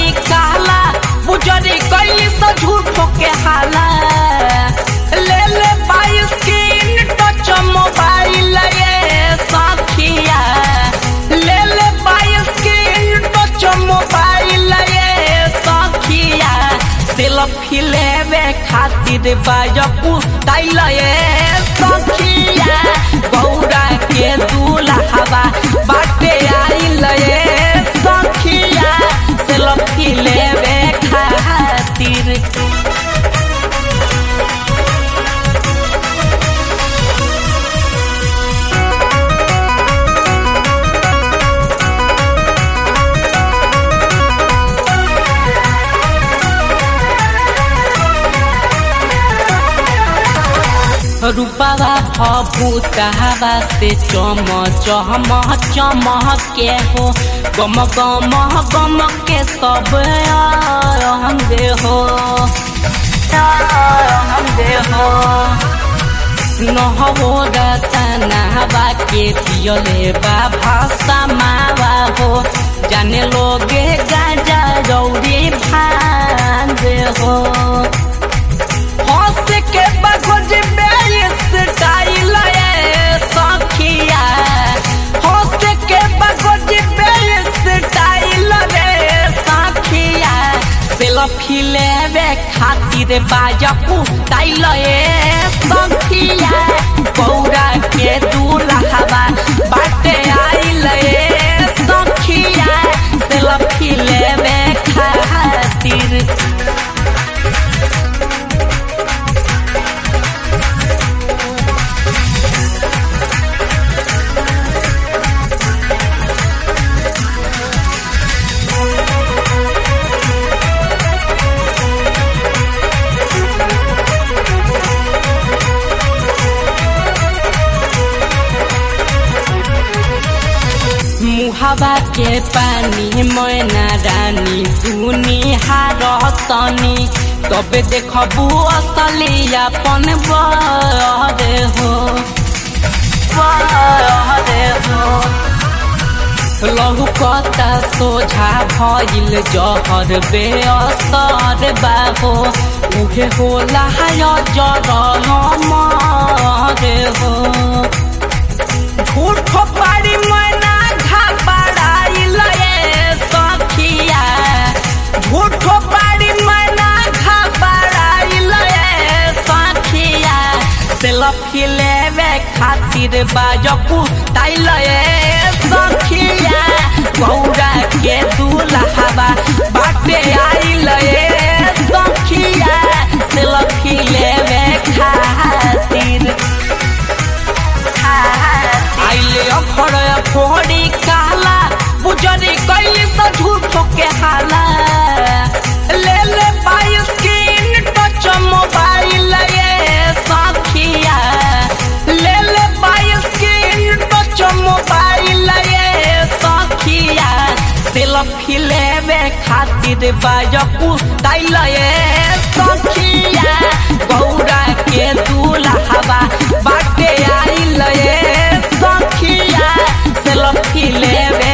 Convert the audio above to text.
बुजरी काला बुजरी कैली से झूठो के हाला ले ले बाई स्क्रीन टच मोबाइल ये साखिया ले ले बाई स्क्रीन टच मोबाइल ये साखिया सेल्फी लेवे खातिर बाजकू ताइल ये सखिया गौरा के दूल्हा बाटे आइल ये सखिया सेल्फी लेवे खातिर रूपवा भूतावा से चम चम चम के हो गम गम गम के सब अंगे हो अंगे हो নহবো রতনাবা के पियले बा भाषा मावा हो जाने लोगे गाजा रौरी भांग हो हंस के बखोज बेस स्टाइल ये सखिया हंस के बखोज बेस स्टाइल रे सखिया सेल्फी लेवे खातिर बाजकू ताइल ये सखिया गौरा के दूल्हा बाटे आइल ये सखिया सेल्फी लेवे खातिर मुहावा के पानी मैना रानी सुनी हारतनी तबे देखबू असली अपन बरे हो बरे हो लहू कता सोझा भइल जहर बेअसर बाहो उहे होला जर मरे हो झूठ पारी मैना घबराइल ये सखिया झूठ पारी मैना घबराइल ये सखिया सेल्फी लेवे खातिर बाजकू ताइल ये सखिया गौरा के दूल्हा बाटे आइल ये सखिया सेल्फी लेवे खातिर आइले अखड़ फोड़ी काला बुजरी कैली से झूठो के हाला ले ले बाई स्क्रीन टच मोबाइल ये सखिया ले ले बाई स्क्रीन टच मोबाइल ये सखिया सेल्फी लेवे खातिर बाजकू ताइल ये सखिया गौरा के दूल्हा बाटे आइल ये सखिया सेल्फी लेवे